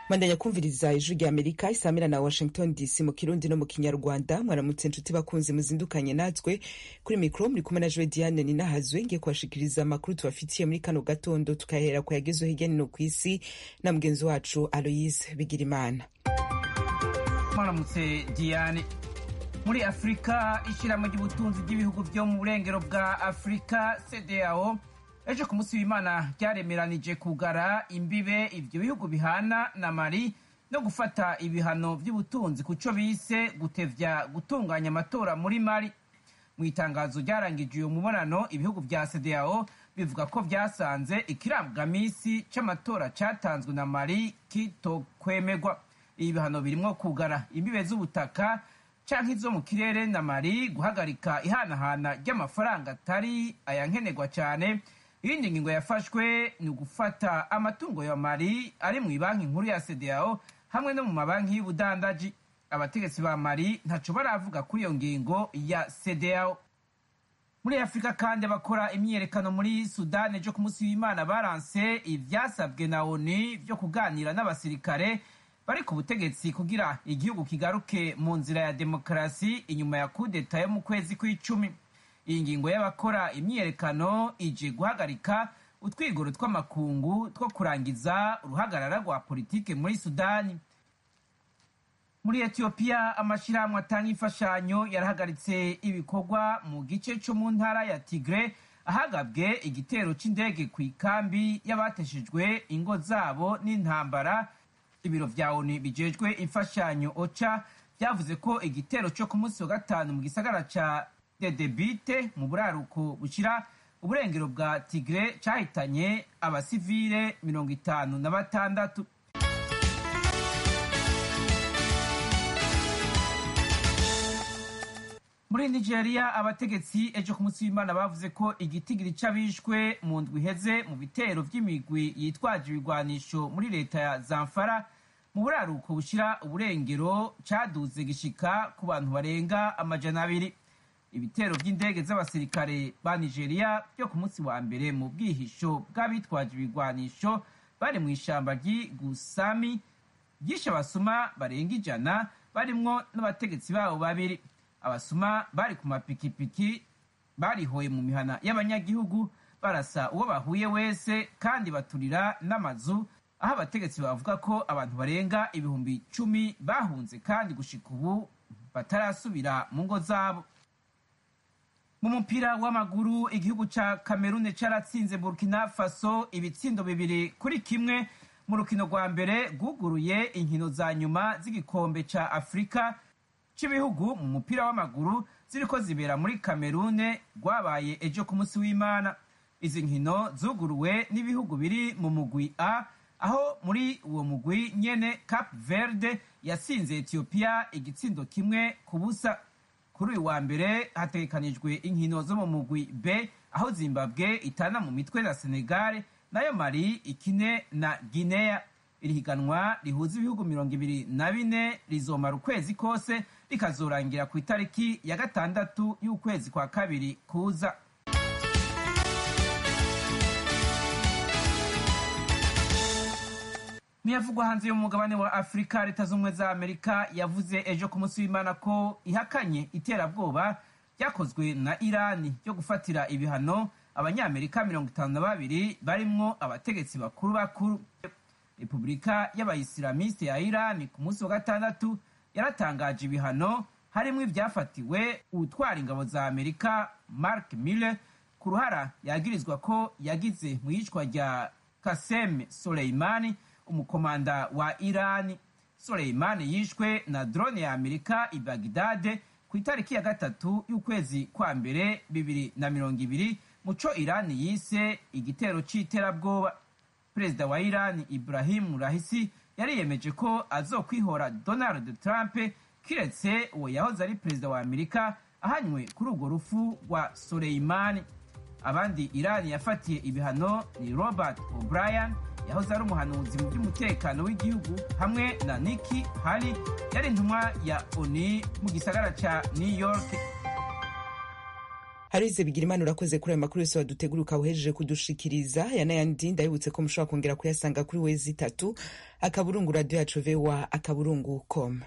mandanya kumviriza ijwi rya amerika isamira na washington dc mu kirundi no mu kinyarwanda mwaramutse nshuti bakunzi muzindukanye natwe kuri mikro muri kumwe na joe diane ninahazwe ngiye kubashikiriza amakuru tubafitiye muri kano gatondo tukahera ku yagezweho hirya nino ku isi na mugenzi wacu aloyise bigirimana mwaramutse diane muri afurika ishyirahamwe ry'ubutunzi bw'ibihugu byo mu burengero bwa afurika cdao ejo ku munsi w'imana ryaremeranije kugara imbibe ibyo bihugu bihana na mari no gufata ibihano by'ubutunzi ku cyo bise gutevya gutunganya amatora muri mari mu itangazo ryarangije uyu mubonano ibihugu bya cdao bivuga ko byasanze ikirangamisi c'amatora catanzwe na mari kitokwemerwa ibi bihano birimwo kugara imbibe z'ubutaka canke izo mu kirere na mari guhagarika ihanahana ry'amafaranga atari ayankenerwa cane iyindi ngingo yafashwe ni ugufata amatungo ya mari ari mu ibanki nkuru ya cdao hamwe no mu mabanki y'ubudandaji abategetsi ba mari ntaco baravuga kuri iyo ngingo ya cdao muri afurika kandi abakora imyiyerekano muri sudani ejo ku munsi w'imana baranse ivyasabwe na oni vyo kuganira n'abasirikare bari ku butegetsi kugira igihugu kigaruke mu nzira ya demokarasi inyuma ya kudeta yo mu kwezi kw'icumi iyi ngingo y'abakora imyiyerekano ije guhagarika utwigoro tw'amakungu two kurangiza uruhagarara rwa politike muri sudani muri etiyopiya amashyirahamwe atanga imfashanyo yarahagaritse ibikorwa mu gice cyo mu ntara ya tigre ahagabwe igitero c'indege ku ikambi y'abateshejwe ingo zabo n'intambara ibiro vya onu bijejwe imfashanyo oca vyavuze ko igitero co ku munsi wa gatanu mu gisagara ca dedebite mu buraruko bushira uburengero bwa tigre cahitanye abasivile mirongo itanu na batandatu muri nigeria abategetsi ejo ku munsi w'imana bavuze ko igitigiri c'abishwe mu ndwi iheze mu bitero vy'imigwi yitwaje ibigwanisho muri leta ya zamfara mu buraruko bushira uburengero caduze gishika ku bantu barenga amajana abiri ibitero by'indege z'abasirikare ba nigeria byo ku munsi wa mbere mu bwihisho bw'abitwaje ibigwanisho bari mu ishamba ry'igusami ryishe abasuma barenga ijana barimwo n'abategetsi babo babiri abasuma bari ku mapikipiki barihoye mu mihana y'abanyagihugu barasa uwo bahuye wese kandi baturira n'amazu aho abategetsi bavuga ko abantu barenga ibihumbi cumi bahunze kandi gushika ubu batarasubira mu ngo zabo mu mupira w'amaguru igihugu ca kamerune caratsinze burkina faso ibitsindo bibiri kuri kimwe mu rukino rwa mbere rwuguruye inkino za nyuma z'igikombe ca afurika c'ibihugu mu mupira w'amaguru ziriko zibera muri kamerune rwabaye ejo ku munsi w'imana izi nkino zuguruwe n'ibihugu biri mu mugwi a aho muri uwo mugwi nyene cap verde yasinze etiyopiya igitsindo kimwe ku busa kuri uyu wa mbere hategekanijwe inkino zo mu mugwi b aho zimbabwe itana mu mitwe na senegal nayo mari ikine na guinea iri higanwa rihuza ibihugu mirongo ibiri na bine rizomara ukwezi kose rikazorangira ku itariki ya gatandatu y'ukwezi kwa kabiri kuza miyavugwa hanze y'umugabane wa afurika leta z'ubumwe za amerika yavuze ejo ku munsi w'imana ko ihakanye iterabwoba ryakozwe na irani ryo gufatira ibihano abanyamerika mirongo itanu na babiri barimwo abategetsi bakuru bakuru repubulika y'abayisilamiste ya irani ku munsi wa gatandatu yaratangaje ibihano harimo ivyafatiwe uwutwara ingabo za amerika mark miller ku ruhara yagirizwa ko yagize mu yicwa rya kasem soleimani umukomanda wa irani soleimani yishwe na drone ya amerika i bagdade ku itariki ya gatatu y'ukwezi kwa mbere bibiri na mirongo ibiri muco irani yise igitero c'iterabwoba perezida wa irani ibrahimu rahisi yariyemeje ko azokwihora donald trump kiretse uwo yahoze ari perezida wa amerika ahanywe kuri urwo rufu rwa soleimani abandi irani yafatiye ibihano ni robert o'brien yahoze ari umuhanuzi mu by'umutekano w'igihugu hamwe na niki hari yari intumwa ya oni mu gisagara ca new york Aloise Bigirimana urakoze kuri ayo makuru yose wadutegura ukaba uhejeje kudushikiriza aya n'ayandi ndabibutse ko mushobora kongera kuyasanga kuri wezi itatu akaburungu radio yacu voa akaburungu com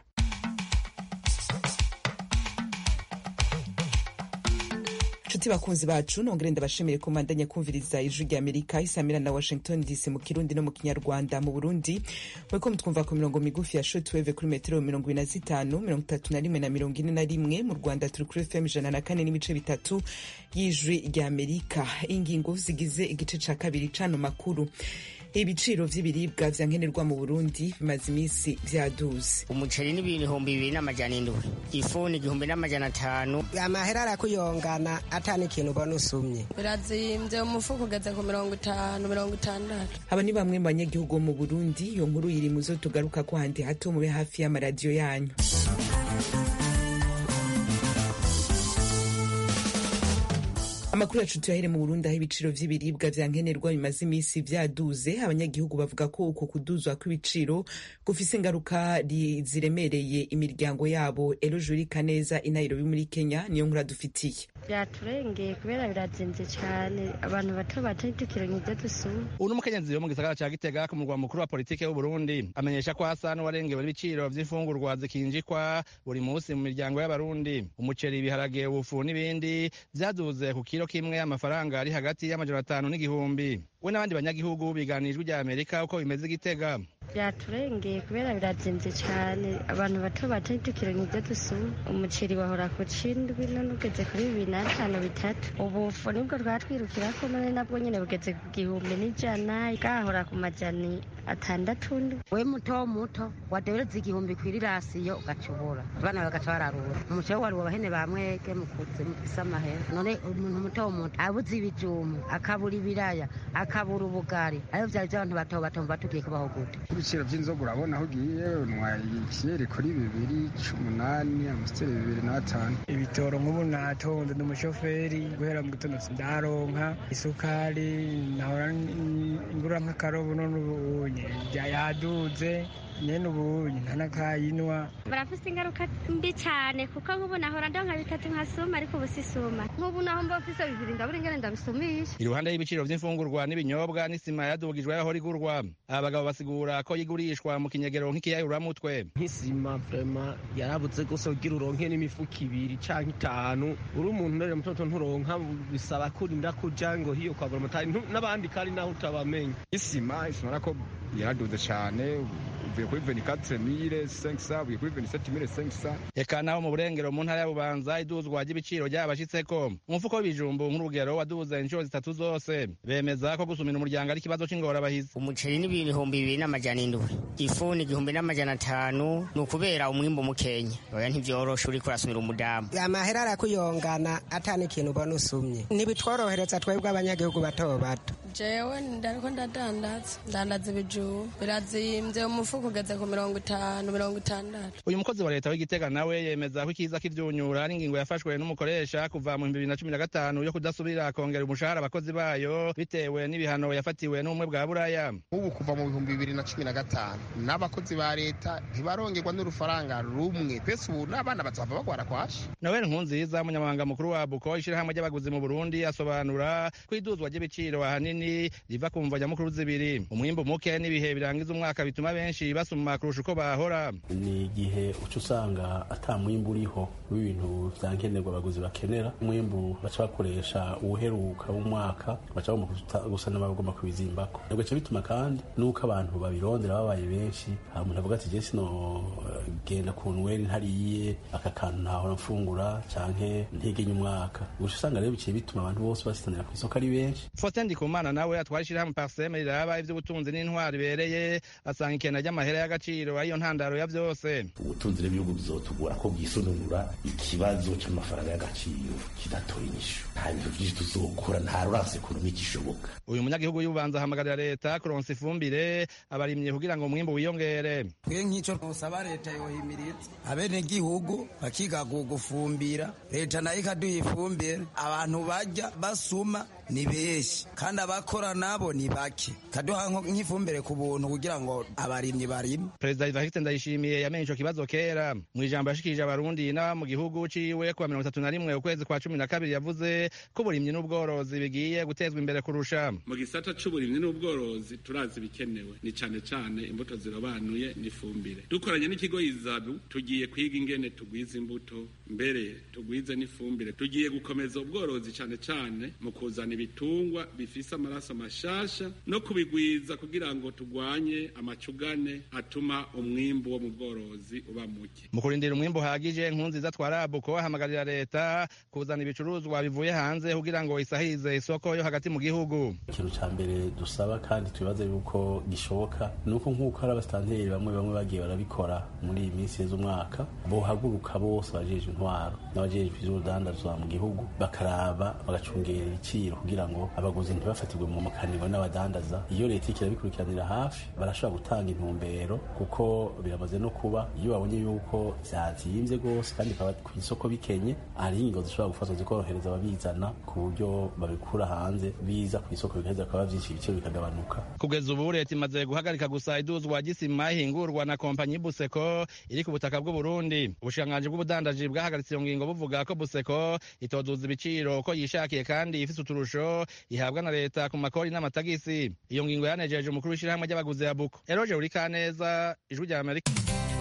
nshuti bakunzi bacu nongere ndabashimire ko mandanya kumviriza ijwi rya amerika isamira na washington dc mu kirundi no mu kinyarwanda mu burundi muriko mutwumva ku mirongo migufi ya shortwave kuri metero mirongo ine na zitanu mirongo itatu na rimwe na mirongo ine na rimwe mu rwanda turi kuri fm ijana na kane n'ibice bitatu y'ijwi rya amerika ingingo zigize igice ca kabiri cano makuru ibiciro vy'ibiribwa vya nkenerwa mu burundi bimaze imisi vyaduze umuceri ni ibihumbi bibiri n'amajana indwi ifu ni igihumbi n'amajana atanu amahera arakuyongana atani ikintu ubona usumye birazimvye umufuko ugeze ku mirongo itanu mirongo itandatu aba ni bamwe mu banyagihugu bo mu burundi iyo nkuru yiri muzo tugaruka ko handi hato mube hafi y'amaradiyo yanyu amakuru yacu tuyahere mu burundi aho ibiciro vy'ibiribwa vya nkenerwa bimaze imisi vyaduze abanyagihugu bavuga ko uko kuduzwa kw'ibiciro gufise ingaruka ziremereye imiryango yabo ero juri kaneza i nairobi muri kenya niyo nkuru adufitiye vyaturengeye kubera birazimvye cane abantu bato bato ntitukironka ivyo dusuma ubu n'umukenyezi wo mu gisagara ca gitega ku murwa mukuru wa politike w'uburundi amenyesha ko hasa n'uwarengewe n'ibiciro vy'imfungurwa zikinjikwa buri musi mu miryango y'abarundi umuceri ibiharage ubufu n'ibindi vyaduze ku kiro kimwe amafaranga ari hagati y'amajana atanu n'igihumbi we n'abandi banyagihugu biganijwe rya amerika uko bimeze igitega vyaturengeye kubera birazimvye cane abantu bato bato ntitukironka ivyo dusuma umuceri wahora ku cindwi none ugeze kuri bibiri n'atanu bitatu ubufu nibwo twatwirukirako none nabwo nyene bugeze ku gihumbi n'ijana bwahora ku majani atandatu ndwi we muto muto wadereza igihumbi kw'irirasiyo ugacubura abana bagaca bararura umuceri wari wabahene bamwege mukuze mufise amahera none umuntu muto muto abuze ibijumu akabura ibiraya akabura ubugari ayo vyari vy'abantu bato bato mva tugiye kubaho gute ibiciro vy'inzoga urabona aho ugiye unwa ikiyeri kuri bibiri c'umunani amusiteri bibiri n'atanu ibitoro nk'ubu natonze ndi umushoferi guhera mu gitondo sindaronka isukari nahora ngura nk'akarobo none ubunye yaduze nyene ubunye ntanakayinwa barafise ingaruka mbi cane kuko nk'ubu nahora ndonka bitatu nkasuma ariko ubu sisuma nk'ubu naho mba mfise bibiri ndabura ingene ndabisumisha iruhande y'ibiciro vy'imfungurwa n'ibinyobwa n'isima yadugijwe yaho rigurwa aba bagabo basigura ko yigurishwa mu kinyegero nk'ikiyayuramutwe nk'isima vrema yarabuze gose kugira uronke n'imifuko ibiri canke itanu uri umuntu mbere mutoto nturonka bisaba kurinda kuja ngo hiyo kwagura amatari n'abandi kandi naho utabamenya isima isima ko yaraduze cane uvuye kuri venikatre mire senkisa uvuye kuri venisete mire senkisa eka naho mu burengero mu ntara ya bubanza iduzwa ry'ibiciro ryabashitseko umufuko w'ibijumbu nk'urugero waduze inshuro zitatu zose bemeza ko gusumira umuryango ari ikibazo c'ingorabahizi umuceri ni ibihumbi bibiri n'amajana indwi ifu ni igihumbi n'amajana atanu ni ukubera umwimbu mukenya oya ntivyoroshe uriko urasumira umudamu amahera arakuyongana atani ikintu ubona usumye ntibitworohereza twebwe abanyagihugu bato bato jewe ndariko ndadandaza ndandaza ibijumbu birazimvye umufuko ugeze ku mirongo itanu mirongo itandatu uyu mukozi wa leta w'igitega nawe yemeza ko ikiza k'ivyunyura ari ingingo yafashwe n'umukoresha kuva mu bibiri na cumi na gatanu yo kudasubira kongera umushahara abakozi bayo bitewe n'ibihano yafatiwe n'ubumwe bwa buraya nk'ubu kuva mu bihumbi bibiri na cumi na gatanu n'abakozi ba leta ntibarongerwa n'urufaranga rumwe twese ubu n'abana bazava bagwara kwashi noel nkunziza umunyamabanga mukuru wa buko ishirahamwe ry'abaguzi mu burundi asobanura ko iduzwa ry'ibiciro ahanini riva ku mvo nyamukuru zibiri umwimbu muke n'ibihe birangiza umwaka bituma benshi basuma kurusha uko bahora ni igihe uca usanga ata mwimbu uriho w'ibintu vya nkenerwa abaguzi bakenera umwimbu baca bakoresha uwuheruka w'umwaka baca bagomba gusa n'abagomba kubizimbako bigaca bituma kandi n'uko abantu babirondera babaye benshi hari umuntu avuga ati je sino genda ku nweri ntariye aka kantu ntahora mfungura canke ntegenye umwaka uca usanga rero biciye bituma abantu bose basitanira ku isoko ari benshi Faustin Ndikumana nawe atwara ishirahamwe Parseme riraba ivy'ubutunzi n'intwari bibereye asanga ikena ry'amahera y'agaciro ariyo ntandaro ya vyose ubutunzi n'ibihugu bizotugora ko bwisununura ikibazo c'amafaranga y'agaciro kidatoye inyishu nta bintu vyinshi tuzokora nta rurasi ekonomi gishoboka uyu munyagihugu y'ububanza ahamagarira leta kuronsa ifumbire abarimye kugira ngo umwimbu wiyongere twe nk'ico nosaba leta yohimiriza abenegihugu bakiga gufumbira leta nayo ikaduha ifumbire abantu barya basuma ni benshi kandi abakora nabo ni bake kaduha nk'ifumbire ku buntu kugira ngo abarimyi barime perezida evariste ndayishimiye yamenye ico kibazo kera mu ijambo yashikirije abarundi n'aba mu gihugu ciwe kuwa mirongo itatu na rimwe ukwezi kwa cumi na kabiri yavuze ko uburimyi n'ubworozi bigiye gutezwa imbere kurusha mu gisata c'uburimyi n'ubworozi turazi ibikenewe ni cane cane imbuto zirobanuye n'ifumbire dukoranye n'ikigo izabu tugiye kwiga ingene tugwiza imbuto mbere tugwize n'ifumbire tugiye gukomeza ubworozi cane cane mu kuzana ibitungwa bifise amaraso mashasha no kubigwiza kugira ngo tugwanye amacugane atuma umwimbu wo mu bworozi uba muke mu kurindira umwimbu uhagije nkunziza twarabu ko bahamagarira leta kuzana ibicuruzwa bivuye hanze kugira ngo isahize isoko yo hagati mu gihugu ikintu ca mbere dusaba kandi twibaza yuko gishoboka ni uko nk'uko hari abasitanteri bamwe bamwe bagiye barabikora muri iyi minsi y'umwaka bohaguruka bose abajejwe intwaro n'abajejwe ivy'urudandazwa mu gihugu bakaraba bagacungera ibiciro kugira ngo abaguzi ntibafatirwe mu mukaniro n'abadandaza iyo leta iriko irabikurikiranira hafi barashobora gutanga intumbero kuko biramaze no kuba iyo babonye yuko vyazimvye rwose kandi bikaba ku isoko bikenye hari ingingo zishobora gufatwa zikorohereza ababizana ku buryo babikura hanze biza ku isoko bigaheza bikaba vyinshi ibiciro bikagabanuka kugeza ubu leta imaze guhagarika gusa iduzwa ry'isima ihingurwa na kompanyi buseko iri ku butaka bw'uburundi ubushikiranganji bw'ubudandaji bwahagaritse iyo ngingo buvuga ko buseko itoduza ibiciro ko yishakiye kandi ifise uturusho ihabwa na leta ku makori n'amatagisi iyo ngingo yanejeje umukuru w'ishirahamwe ry'abaguzi ya buko eroje uri kaneza ijwi rya amerika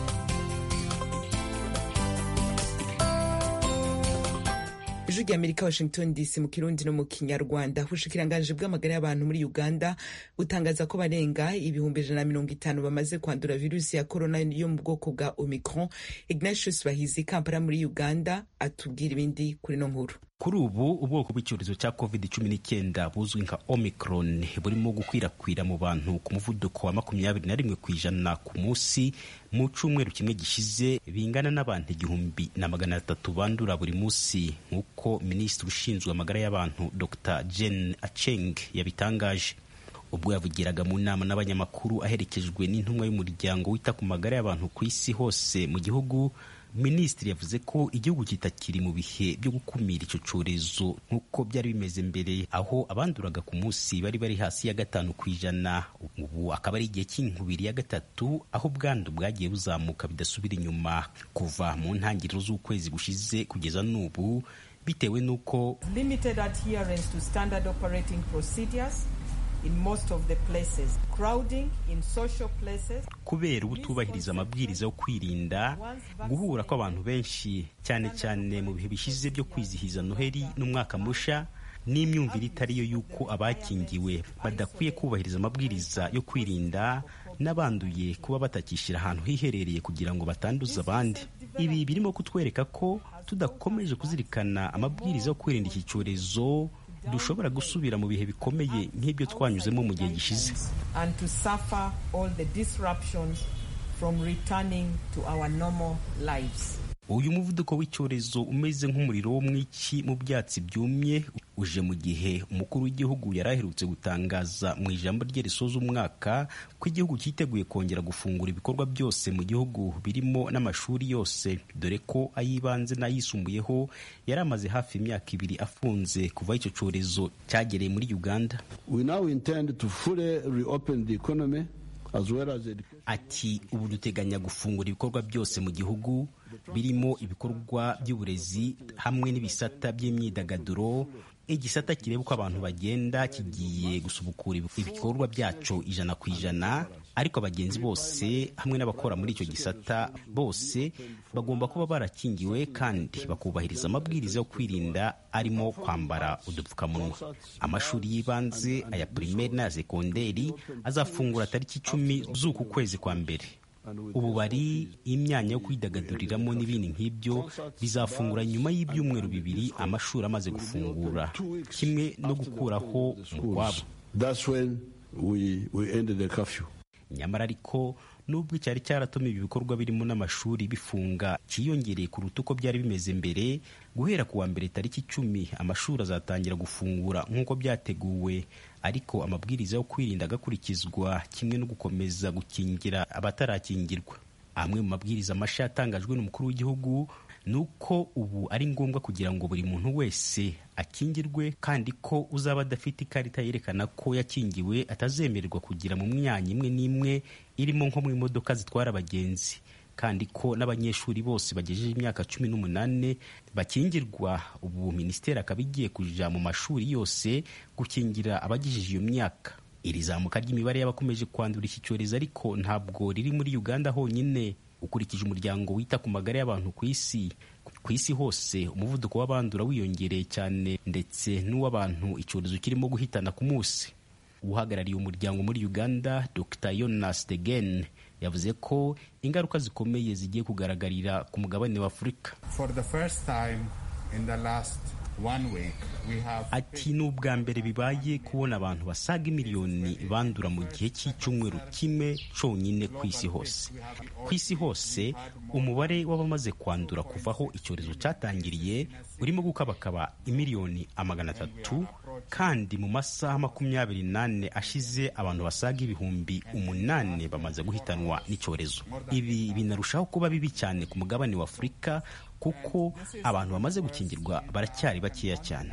ijwi rya amerika washington dc mu kirundi no mu kinyarwanda ubushikiranganji bw'amagara y'abantu muri uganda butangaza ko barenga ibihumbi ijana na mirongo itanu bamaze kwandura virusi ya korona yo mu bwoko bwa omicron ignatius bahizi kampala muri uganda atubwira ibindi kuri no nkuru kuri ubu ubwoko bw'icyorezo cya covid 19 buzwi nka omicron burimo gukwirakwira mu bantu ku muvuduko wa makumyabiri na rimwe ku ijana ku munsi mu cyumweru kimwe gishize bingana n'abantu igihumbi na magana atatu bandura buri munsi nk'uko minisitiri ushinzwe amagara y'abantu dr jen acheng yabitangaje ubwo yavugiraga mu nama n'abanyamakuru aherekejwe n'intumwa y'umuryango wita ku magara y'abantu ku isi hose mu gihugu minisitiri yavuze ko igihugu kitakiri mu bihe byo gukumira icyo cyorezo nk'uko byari bimeze mbere aho abanduraga ku munsi bari bari hasi ya gatanu ku ijana ubu akaba ari igihe cy'inkubiri ya gatatu aho ubwandu bwagiye buzamuka bidasubira inyuma kuva mu ntangiriro z'ukwezi gushize kugeza n'ubu bitewe n'uko limited adherence to standard operating procedures in most of the places crowding in social places kubera ubutubahiriza amabwiriza yo kwirinda guhura kw'abantu benshi cyane cyane mu bihe bishize byo kwizihiza noheli n'umwaka musha n'imyumvire itari yo y'uko abakingiwe badakwiye kubahiriza amabwiriza yo kwirinda n'abanduye kuba batakishyira ahantu hiherereye kugira ngo batanduza abandi ibi birimo kutwereka ko tudakomeje kuzirikana amabwiriza yo kwirinda iki cyorezo dushobora gusubira mu bihe bikomeye nk'ibyo twanyuzemo mu gihe gishize and to suffer all the disruptions from returning to our normal lives uyu muvuduko w'icyorezo umeze nk'umuriro wo mw'iki mu byatsi byumye uje mu gihe umukuru w'igihugu yari aherutse gutangaza mu ijambo rye risoza umwaka ko igihugu cyiteguye kongera gufungura ibikorwa byose mu gihugu birimo n'amashuri yose dore ko ay'ibanze n'ayisumbuyeho yari amaze hafi imyaka ibiri afunze kuva icyo cyorezo cyagereye muri uganda we now intend to fully reopen the economy as well as education. ati ubu duteganya gufungura ibikorwa byose mu gihugu birimo ibikorwa by'uburezi hamwe n'ibisata by'imyidagaduro igisata kireba uko abantu bagenda kigiye gusubukura ibikorwa byaco ijana ku ijana ariko abagenzi bose hamwe n'abakora muri icyo gisata bose bagomba kuba barakingiwe kandi bakubahiriza amabwiriza yo kwirinda arimo kwambara udupfukamunwa amashuri y'ibanze aya pirimeri n'aya sekonderi azafungura tariki icumi z'uku kwezi kwa mbere ububari imyanya yo kwidagaduriramo n'ibindi nk'ibyo bizafungura nyuma y'ibyumweru bibiri amashuri amaze gufungura kimwe no gukuraho umukwabo nyamara ariko nubwo icyari cyaratumye ibi bikorwa birimo n'amashuri bifunga cyiyongereye kuruta uko byari bimeze mbere guhera ku wa mbere tariki icumi amashuri azatangira gufungura nk'uko byateguwe ariko amabwiriza yo kwirinda agakurikizwa kimwe no gukomeza gukingira abatarakingirwa amwe mu mabwiriza mashya yatangajwe n'umukuru w'igihugu ni uko ubu ari ngombwa kugira ngo buri muntu wese akingirwe kandi ko uzaba adafite ikarita yerekana ko yakingiwe atazemererwa kugira mu myanya imwe n'imwe irimo nko mu imodoka zitwara abagenzi kandi ko n'abanyeshuri bose bagejeje imyaka cumi n'umunani bakingirwa ubu minisiteri akaba igiye kuja mu mashuri yose gukingira abagejeje iyo myaka iri zamuka ry'imibare y'abakomeje kwandura iki cyorezo ariko ntabwo riri muri uganda honyine ukurikije umuryango wita ku magara y'abantu ku isi ku isi hose umuvuduko w'abandura wiyongereye cyane ndetse n'uw'abantu icyorezo kirimo guhitana ku munsi uhagarariye umuryango muri uganda dr jonas degen yavuze ko ingaruka zikomeye zigiye kugaragarira ku mugabane wa afurika ati ni ubwa mbere bibaye kubona abantu basaga miliyoni bandura mu gihe cy'icyumweru kimwe cyonyine ku isi hose ku isi hose umubare w'abamaze kwandura kuva aho icyorezo cyatangiriye urimo gukabakaba imiliyoni amagana atatu kandi mu masaha makumyabiri n'ane ashize abantu basaga ibihumbi umunani bamaze guhitanwa n'icyorezo ibi binarushaho kuba bibi cyane ku mugabane wa afurika kuko abantu bamaze gukingirwa baracyari bakeya cyane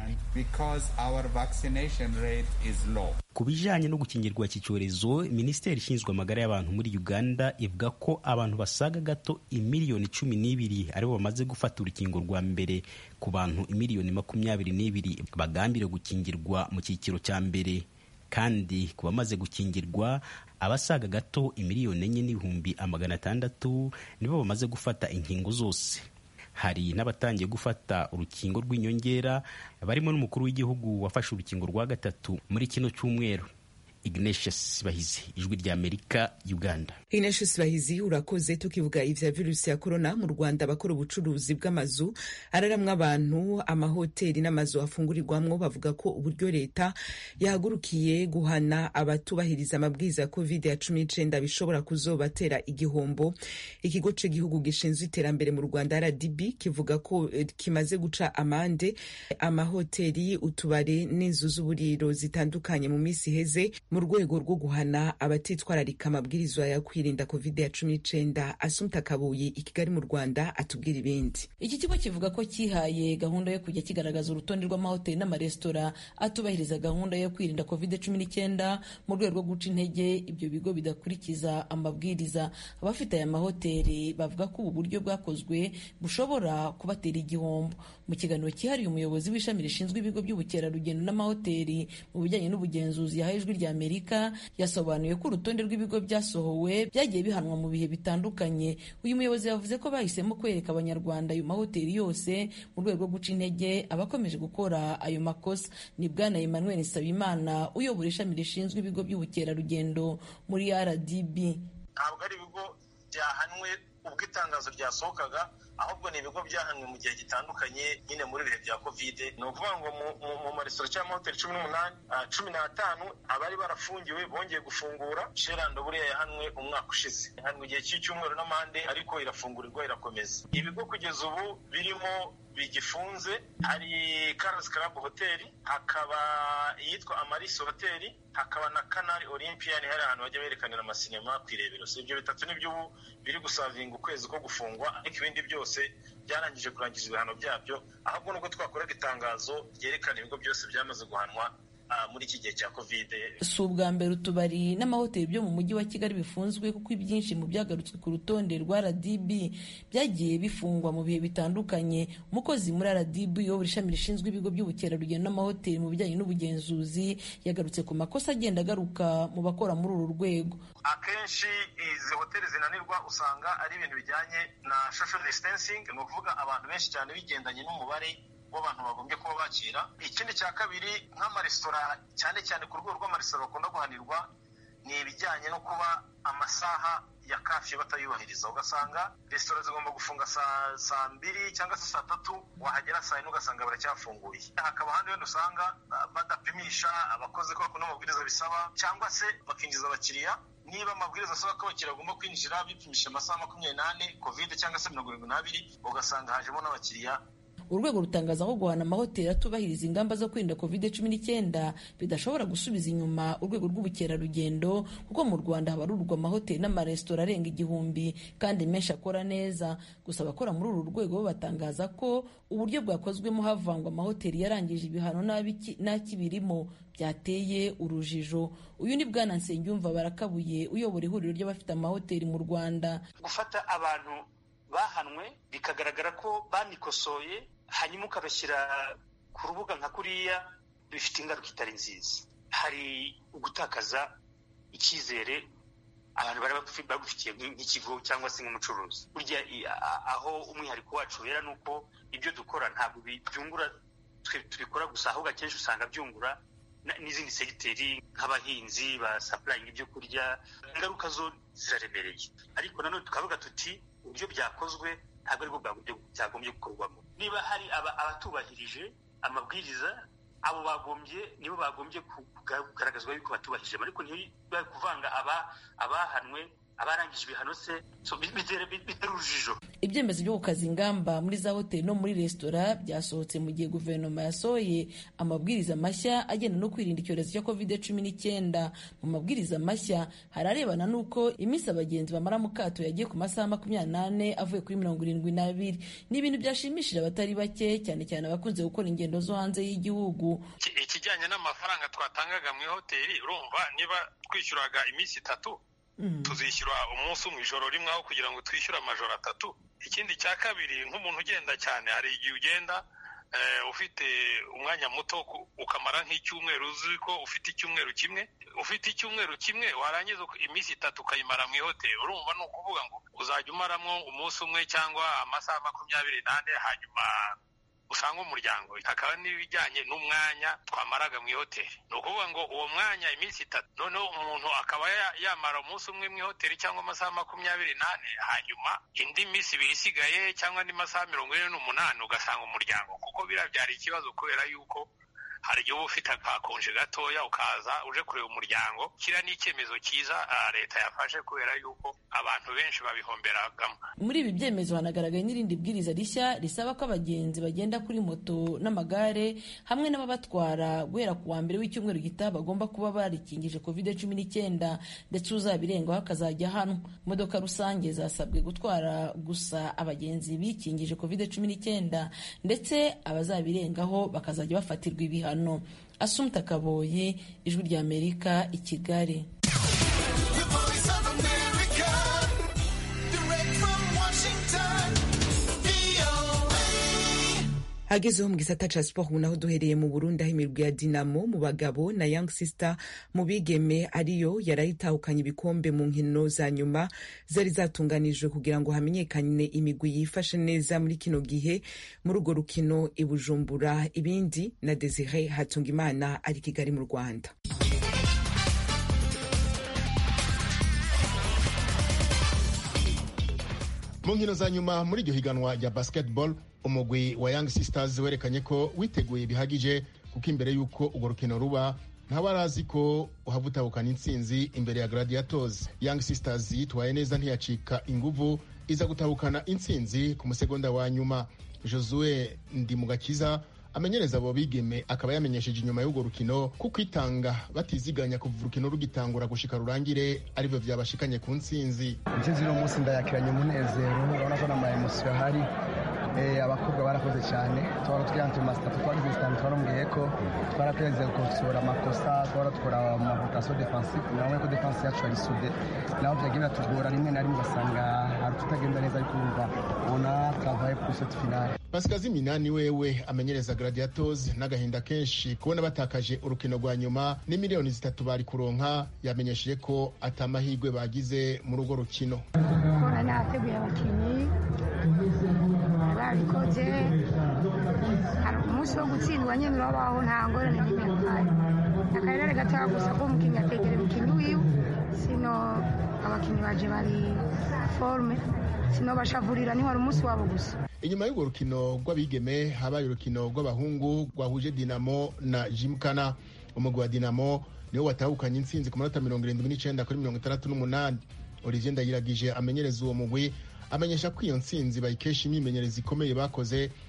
ku bijyanye no gukingirwa iki cyorezo minisiteri ishinzwe amagara y'abantu muri uganda ivuga ko abantu basaga gato imiliyoni cumi n'ibiri aribo bamaze gufata urukingo rwa mbere ku bantu imiliyoni makumyabiri n'ibiri bagambiriwe gukingirwa mu cyiciro cya mbere kandi ku bamaze gukingirwa abasaga gato imiliyoni enye n'ibihumbi amagana atandatu nibo bamaze gufata inkingo zose hari n'abatangiye gufata urukingo rw'inyongera barimo n'umukuru w'igihugu wafashe urukingo rwa gatatu muri kino cyumweru Ignatius Bahizi ijwi rya Amerika Uganda Ignatius Bahizi urakoze tukivuga ivya virusi ya corona mu Rwanda abakora ubucuruzi bw'amazu araramwe abantu amahoteli n'amazu afungurirwamwo bavuga ko uburyo leta yahagurukiye guhana abatubahiriza amabwiriza ya covid ya cumi n'icenda bishobora kuzobatera igihombo ikigo c'igihugu gishinzwe iterambere mu Rwanda RDB kivuga ko kimaze guca amande amahoteli utubare n'inzu z'uburiro zitandukanye mu misi iheze mu rwego rwo guhana abatitwararika amabwirizwa ya kwirinda covid ya cumi n'icenda asumta kabuyi i kigali mu rwanda atubwira ibindi iki kigo kivuga ko cyihaye gahunda yo kujya kigaragaza urutonde rw'amahoteli n'amaresitora atubahiriza gahunda yo kwirinda covid cumi n'icyenda mu rwego rwo guca intege ibyo bigo bidakurikiza amabwiriza abafite aya mahoteli bavuga ko ubu buryo bwakozwe bushobora kubatera igihombo mu kiganiro cyihariye umuyobozi w'ishami rishinzwe ibigo by'ubukerarugendo n'amahoteli mu bijyanye n'ubugenzuzi yahaye ijwi rya amerika yasobanuye ko urutonde rw'ibigo byasohowe byagiye bihanwa mu bihe bitandukanye uyu muyobozi yavuze ko bahisemo kwereka abanyarwanda ayo mahoteli yose mu rwego rwo guca intege abakomeje gukora ayo makosa ni bwana emmanuel nsabimana uyobora ishami rishinzwe ibigo by'ubukerarugendo muri rdb ntabwo ari ibigo byahanwe ubwo itangazo ryasohokaga ahubwo ni ibigo byahanwe mu gihe gitandukanye nyine muri ibihe bya kovide ni ukuvuga ngo mu maresitora cyangwa amahoteli cumi n'umunani cumi n'atanu abari barafungiwe bongeye gufungura sherando buriya yahanwe umwaka ushize yahanwe igihe cy'icyumweru n'amande ariko irafungurirwa irakomeza ibigo kugeza ubu birimo bigifunze hari Carlos Club Hotel hakaba iyitwa Amaris Hotel hakaba na Canal Olympian hari ahantu bajya berekanira amasinema ku irebero so ibyo bitatu nibyo ubu biri gusavinga ukwezi ko gufungwa ariko ibindi byose byarangije kurangiza ibihano byabyo ahubwo nubwo twakoraga itangazo ryerekana ibigo byose byamaze guhanwa muri iki gihe cya kovide si ubwa mbere utubari n'amahoteli byo mu mujyi wa kigali bifunzwe kuko ibyinshi mu byagarutswe ku rutonde rwa rdb byagiye bifungwa mu bihe bitandukanye umukozi muri rdb uyobora ishami rishinzwe ibigo by'ubukerarugendo n'amahoteli mu bijyanye n'ubugenzuzi yagarutse ku makosa agenda agaruka mu bakora muri uru rwego akenshi izi hoteli zinanirwa usanga ari ibintu bijyanye na social distancing ni ukuvuga abantu benshi cyane bigendanye n'umubare w'abantu bagombye kuba bakira ikindi cya kabiri nk'amaresitora cyane cyane ku rwego rw'amaresitora bakunda guhanirwa ni ibijyanye no kuba amasaha ya kafi batayubahiriza ugasanga resitora zigomba gufunga saa mbiri cyangwa se saa tatu wahagera saa yine ugasanga baracyafunguye hakaba ahandi wenda usanga badapimisha abakozi ko bakunda amabwiriza bisaba cyangwa se bakinjiza abakiriya niba amabwiriza asaba ko abakiriya bagomba kwinjira bipimisha amasaha makumyabiri n'ane kovide cyangwa se mirongo irindwi n'abiri ugasanga hajemo n'abakiriya urwego rutangaza ko guhana amahoteli atubahiriza ingamba zo kwirinda covid cumi n'icyenda bidashobora gusubiza inyuma urwego rw'ubukerarugendo kuko mu rwanda habarurwa amahoteli n'amaresitora arenga igihumbi kandi menshi akora neza gusa abakora muri uru rwego bo batangaza ko uburyo bwakozwemo havangwa amahoteli yarangije ibihano n'akibirimo byateye urujijo uyu ni bwana nsengiyumva barakabuye uyobora ihuriro ry'abafite amahoteli mu rwanda gufata abantu bahanwe bikagaragara ko banikosoye hanyuma ukabashyira ku rubuga nka kuriya bifite ingaruka itari nziza hari ugutakaza icyizere abantu bari bagufitiye nk'ikigo cyangwa se nk'umucuruzi burya aho umwihariko wacu rero ni uko ibyo dukora ntabwo byungura twe tubikora gusa ahubwo akenshi usanga byungura n'izindi segiteri nk'abahinzi basapurayinga ibyo kurya ingaruka zo ziraremereye ariko nanone tukavuga tuti uburyo byakozwe ntabwo aribwo byagombye gukorwamo niba hari abatubahirije amabwiriza abo bagombye nibo bagombye kugaragazwa yuko batubahirije ariko ntibari kuvanga abahanwe abarangije ibihano se bitera urujijo ibyemezo byo gukaza ingamba muri za hoteli no muri resitora byasohotse mu gihe guverinoma yasohoye amabwiriza mashya agenda no kwirinda icyorezo cya covid cumi n'icyenda mu mabwiriza mashya hari arebana n'uko iminsi abagenzi bamara mu kato yagiye ku masaha makumyabiri n'ane avuye kuri mirongo irindwi n'abiri ni ibintu byashimishije abatari bake cyane cyane abakunze gukora ingendo zo hanze y'igihugu ikijyanye n'amafaranga twatangaga mu ihoteli urumva niba twishyuraga iminsi itatu tuzishyura umunsi umwe ijoro rimwe aho kugira ngo twishyure amajoro atatu ikindi cya kabiri nk'umuntu ugenda cyane hari igihe ugenda ufite umwanya muto ukamara nk'icyumweru uzi ko ufite icyumweru kimwe ufite icyumweru kimwe warangiza iminsi itatu ukayimara mu ihoteli urumva ni ukuvuga ngo uzajya umaramo umunsi umwe cyangwa amasaha makumyabiri n'ane hanyuma usanga umuryango hakaba n'ibijyanye n'umwanya twamaraga mu ihoteli ni ukuvuga ngo uwo mwanya iminsi itatu noneho umuntu akaba yamara umunsi umwe mu ihoteli cyangwa amasaha makumyabiri n'ane hanyuma indi minsi ibiri isigaye cyangwa andi masaha mirongo ine n'umunani ugasanga umuryango kuko biriya byari ikibazo kubera yuko hari igihe uba ufite akakonje gatoya ukaza uje kureba umuryango kiriya ni icyemezo cyiza leta yafashe kubera yuko abantu benshi babihomberagamo muri ibi byemezo hanagaragaye n'irindi bwiriza rishya risaba ko abagenzi bagenda kuri moto n'amagare hamwe n'ababatwara guhera ku wa mbere w'icyumweru gitaha bagomba kuba barikingije covid cumi n'icyenda ndetse uzabirengaho akazajya hano imodoka rusange zasabwe gutwara gusa abagenzi bikingije covid cumi n'icyenda ndetse abazabirengaho bakazajya bafatirwa ibihano hano asumta kaboyi ijwi rya amerika i kigali hagezeho mu gisata ca siporo ubu naho duhereye mu burundi aho imirwi ya dinamo mu bagabo na young sister mu bigeme ariyo yarayitahukanye ibikombe mu nkino za nyuma zari zatunganijwe kugira ngo hamenyekane imigwi yifashe neza muri kino gihe muri urwo rukino i bujumbura ibindi na desire hatungimana ari kigali mu rwanda mu nkino za nyuma muri iryo higanwa rya basketball umugwi wa young sisters werekanye ko witeguye bihagije kuko imbere y'uko urwo rukino ruba ntawe arazi ko uhava utahukana intsinzi imbere ya gladiators young sisters yitwaye neza ntiyacika inguvu iza gutahukana intsinzi ku musegonda wa nyuma josue ndimugakiza amenyereza abo bigeme akaba yamenyesheje inyuma y'urwo rukino ko kwitanga batiziganya kuva urukino rugitangura gushika rurangire aribyo byabashikanye ku ntsinzi intsinzi uno munsi ndayakiranye umunezero urabona ko n'ama emosiyo ahari abakobwa barakoze cyane twara twiyanze mu masitatu twagize zitanu twarambwiye ko twaragerageza gukosora amakosa twara dukora amavokasiyo defansive nabonye ko defansi yacu ari sude naho byagiye biratugora rimwe na rimwe ugasanga hari tutagenda neza ariko urumva ubona travaye kuri seti finale pasikazi minani wewe amenyereza gladiators n'agahinda kenshi kubona batakaje urukino rwa nyuma ni miliyoni zitatu bari kuronka yamenyesheje ko atamahirwe bagize muri urwo rukino kubona nateguye abakinnyi babikoze hari umunsi wo gutsindwa nyine urabaho nta ngorane n'imwe yabaye akarere gatoya gusa ko umukinnyi ategera umukinnyi wiwe sino abakinnyi baje bari forume sino bashavurira niho hari umunsi wabo gusa inyuma y'urwo rukino rw'abigeme habaye urukino rw'abahungu rwahuje dinamo na jimkana umugwi wa dinamo niwo watahukanye intsinzi ku manota mirongo irindwi n'icyenda kuri mirongo itandatu n'umunani olivier ndayiragije amenyereza uwo mugwi amenyesha ko iyo ntsinzi bayikesha imyimenyerezo ikomeye bakoze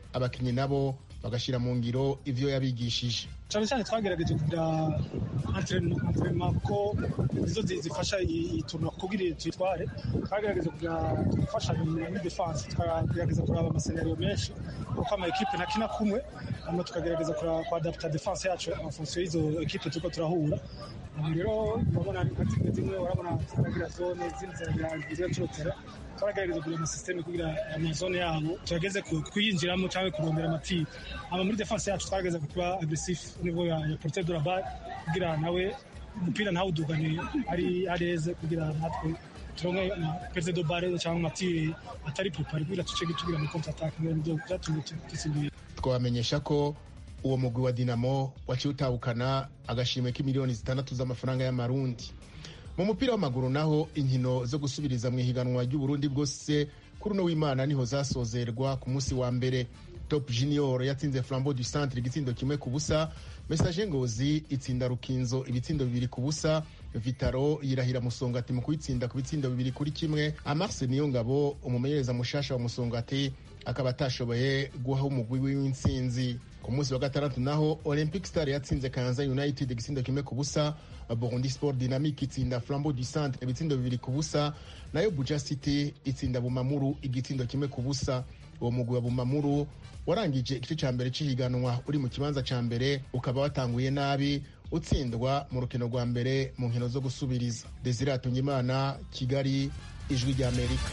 abakinnyi nabo bagashyira mu ngiro ivyo yabigishije cyane cyane twagerageje kugira antrenema kuko nizo zifasha iyi turno kugira tuyitware twagerageje kugira gufashanya muri defense twagerageza kuraba amasenariyo menshi kuko ama ekipe ntakina kumwe hanyuma tukagerageza kuadapta defense yacu en fonction y'izo ekipe turiko turahura rero urabona nka zimwe zimwe urabona ziragira zone zindi ziragira turotera twaragerageza kugira amasisiteme kugira amazone yabo turageze kuyinjiramo cyangwa kurondera amatiyo ama muri defense yacu twagerageza kuba agressif nivo ya, ya porte de la balle kugira nawe umupira ntawudugane ari areze kugira natwe turonke perte de balle cyangwa amatiyo atari prepare kugira tuce tugira mu contre attaque nibyo byatumye dutsindira twabamenyesha ko uwo mugwi wa dinamo waciye utahukana agashimwe k'imiliyoni zitandatu z'amafaranga y'amarundi mu mupira w'amaguru naho inkino zo gusubiriza mu ihiganwa ry'uburundi bwose kuri uno w'imana niho zasozerwa ku munsi wa mbere top junior yatsinze flambeau du centre igitsindo kimwe ku busa message ngozi itsinda rukinzo ibitsindo bibiri ku busa vitaro yirahira musongati mu kuyitsinda ku bitsindo bibiri kuri kimwe amarse niyo ngabo umumenyereza mushasha wa musongati akaba atashoboye guha umugwi w'intsinzi ku munsi wa gatandatu naho olympic star yatsinze kanza united igitsindo kimwe ku busa burundi sport dynamique itsinda flambeau du centre ibitsindo bibiri ku busa nayo buja city itsinda bumamuru igitsindo kimwe ku busa uwo mugwi wa bumamuru warangije igice cya mbere cy'ihiganwa uri mu kibanza cya mbere ukaba watanguye nabi utsindwa mu rukino rwa mbere mu nkino zo gusubiriza desire atungimana kigali ijwi ry'amerika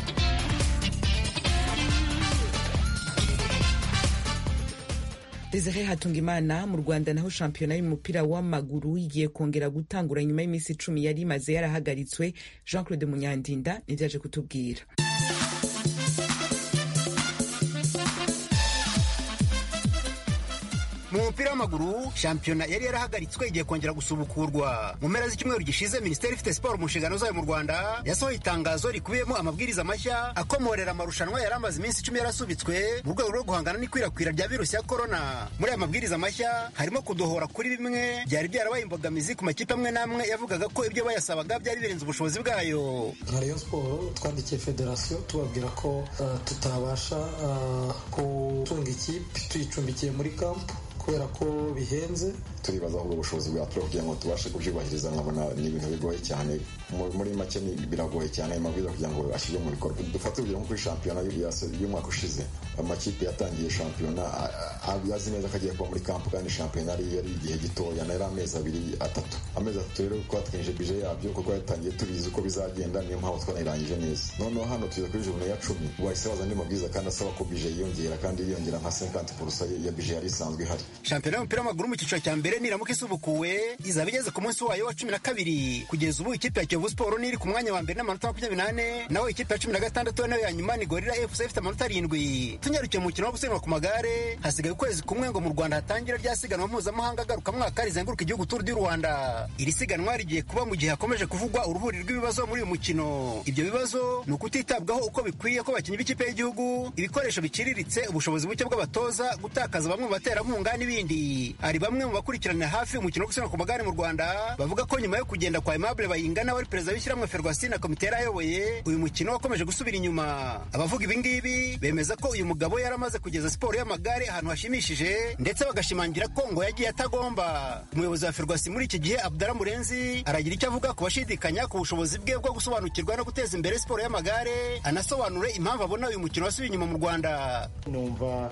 Desire Hatungimana mu Rwanda naho shampiyona y'umupira w'amaguru igiye kongera gutangura nyuma y'iminsi icumi yari imaze yarahagaritswe Jean Claude Munyandinda nivyo aje kutubwira mu mupira w'amaguru shampiyona yari yarahagaritswe igiye kongera gusubukurwa mu mpera z'icyumweru gishize minisiteri ifite siporo mu nshingano zayo mu rwanda yasohoye itangazo rikubiyemo amabwiriza mashya akomorera amarushanwa yari amaze iminsi icumi yarasubitswe mu rwego rwo guhangana n'ikwirakwira rya virusi ya korona muri aya mabwiriza mashya harimo kudohora kuri bimwe byari byarabaye imbogamizi ku makipe amwe n'amwe yavugaga ko ibyo bayasabaga byari birenze ubushobozi bwayo nka rayon siporo twandikiye federasiyo tubabwira ko uh, tutabasha uh, gutunga ikipe tuyicumbikiye muri kampu kubera ko bihenze turibaza ahubwo ubushobozi bwa turo kugira ngo tubashe kubyubahiriza nkabona ni ibintu bigoye cyane muri make biragoye cyane ayo mabwiriza kugira ngo ashyirwe mu bikorwa dufate urugero nko kuri shampiyona y'umwaka ushize amakipe yatangiye shampiyona azi neza ko agiye kuba muri kampu kandi shampiyona yari yari igihe gitoya nayo ari amezi abiri atatu amezi atatu rero twateganyije bije yabyo kuko yatangiye tubizi uko bizagenda niyo mpamvu twanayirangije neza noneho hano tugeze kuri jurune ya cumi wahise baza andi mabwiriza kandi asaba ko bije yiyongera kandi yiyongera nka senkanti purusa ya bije yari isanzwe ihari shampiyona y'umupira w'amaguru mu cyiciro cya mbere niramuka isubukuwe izaba igeze ku munsi wayo wa cumi na kabiri kugeza ubu ikipe ya kiyovu siporo niri ku mwanya wa mbere n'amanota makumyabiri n'ane naho ikipe ya cumi na gatandatu nayo ya nyuma ni gorira fc ifite amanota arindwi tunyarukiye mu mukino wo gusiganwa ku magare hasigaye ukwezi kumwe ngo mu rwanda hatangire rya siganwa mpuzamahanga ngarukamwaka rizenguruka igihugu turu du rwanda iri siganwa rigiye kuba mu gihe hakomeje kuvugwa uruhuri rw'ibibazo muri uyu mukino ibyo bibazo ni ukutitabwaho uko bikwiye ko bakinnyi b'ikipe y'igihugu ibikoresho biciriritse ubushobozi buke bw'abatoza gutakaza bamwe mu baterankunga n'ibindi hari bamwe mu bakurikiranira hafi umukino wo gusiganwa ku magare mu rwanda bavuga ko nyuma yo kugenda kwa aimable bayingana wari perezida w'ishyirahamwe ferwasi na komite yari ayoboye uyu mukino wakomeje gusubira inyuma abavuga ibingibi bemeza ko uyu mugabo yari amaze kugeza siporo y'amagare ahantu hashimishije ndetse bagashimangira ko ngo yagiye atagomba umuyobozi wa ferwasi muri iki gihe abdara murenzi aragira icyo avuga ku bashidikanya ku bushobozi bwe bwo gusobanukirwa no guteza imbere siporo y'amagare anasobanure impamvu abona uyu mukino wasubiye inyuma mu rwanda numva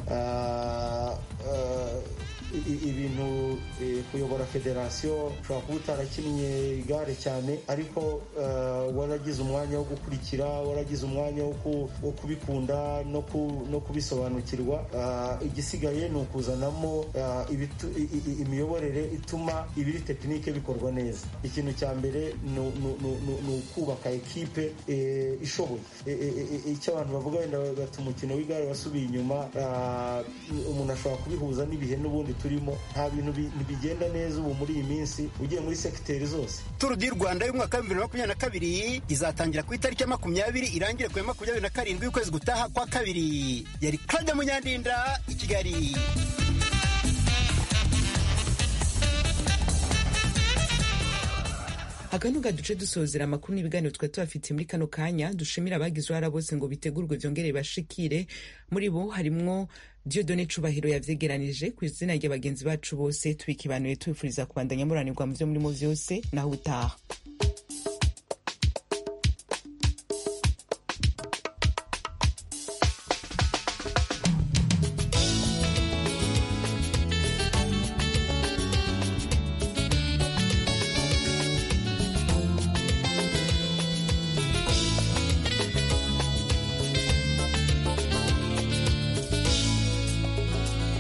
ibintu kuyobora federasiyo ushobora kuba utarakinnye igare cyane ariko waragize umwanya wo gukurikira waragize umwanya wo kubikunda no kubisobanukirwa igisigaye ni ukuzanamo imiyoborere ituma ibiri tekinike bikorwa neza ikintu cya mbere ni ukubaka ekipe ishoboye icyo abantu bavuga wenda bati umukino w'igare wasubiye inyuma umuntu ashobora kubihuza n'ibihe n'ubundi turimo nta bintu bigenda neza ubu muri iyi minsi ugiye muri segiteri zose turu di rwanda y'umwaka wa bibiri na makumyabiri na kabiri izatangira ku itariki ya makumyabiri irangire ku ya makumyabiri na karindwi y'ukwezi gutaha kwa kabiri yari claude munyandinda i kigali akanuga duce dusozera amakuru n'ibiganiro twari tubafitiye muri kano kanya dushimira abagize uruhara bose ngo bitegurwe byongere bashikire muri bo harimwo diodone cubahiro yavyegeranije ku izina rya bagenzi bacu bose tubikibanuye tubifuriza kubandanya muranirwa mu vyo murimo vyose naho utaha